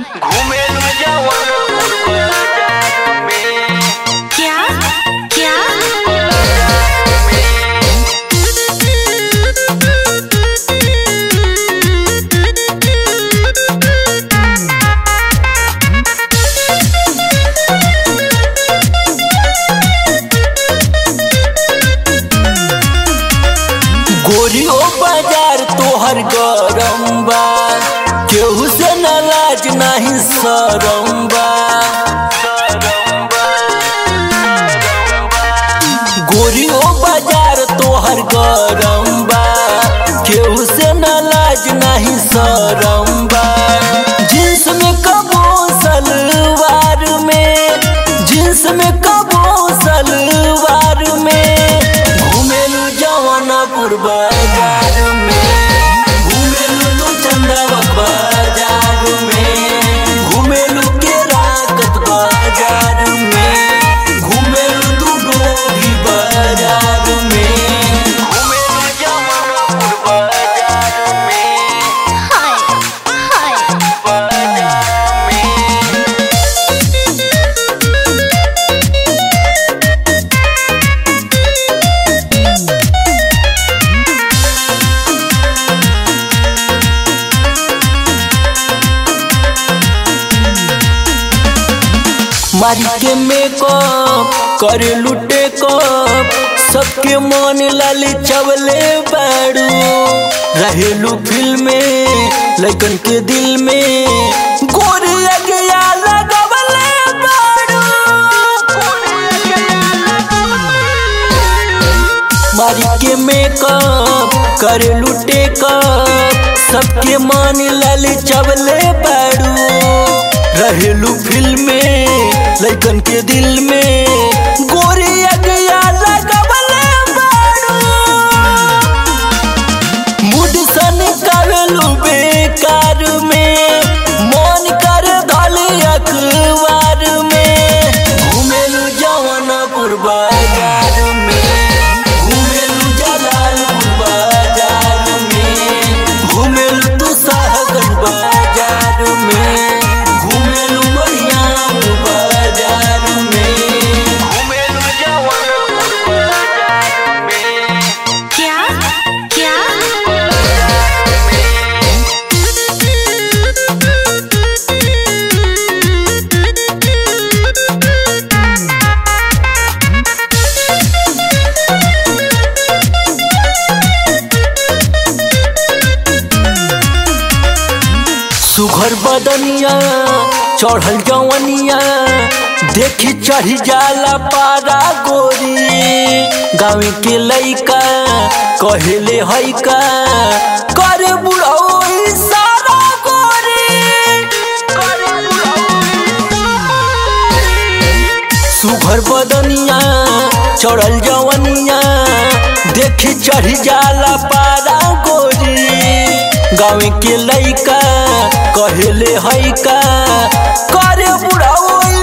घूमेलू जवानपुर बाजार में क्या क्या गोरियो बाजार तोहर गरम बा केहू से न लाज नाही शरम बा गोरियो बाजार तोहर गरम बा केहू से न लाज नाही शरम बा जींस में कबो सलवार में जींस में कबो सलवार में घूमेलू जवानपुर बाजार में घूमेलू तू चंदावक बाजार में घूमेलू के राकत बाजार में घूमेलू तू डोभी बाजार में घूमेलू जवानपुर बाजार में हाय हाय बाजार में मारी के मेकअप करे लुटे कप सबके मन लाल चवले बाड़ू रहेलू फिल्म में लड़कन के दिल में गोरी गया लगवले बाड़ू मारी के मेकअप करे लुटे कप सबके मन लाल चवले बाड़ू रहेलू फिल्म में लड़कन के दिल में गोरी गया लगवले बाड़ू मूड सन करेलू बेकार में मन कर धल अखबार में घूमेलू जवानपुर बाजार में घूमेलू जलालपुर बाजार में घूमेलू तू साहगंज बाजार में घूमेलू बढ़ियापुर बाजार में घूमेलू जवानपुर बाजार में क्या क्या सुघर बदनिया चढ़ल जवनिया देखी चढ़ी जाला पारा गोरी गाँव के लइका कहेले हैका करे बुढ़ऊ सारा गोरी सुघर बदनिया चढ़ल जवनिया देखी चढ़ी जाला पारा गोरी गाँव के लइका कहेले हैका करे बुढ़ऊ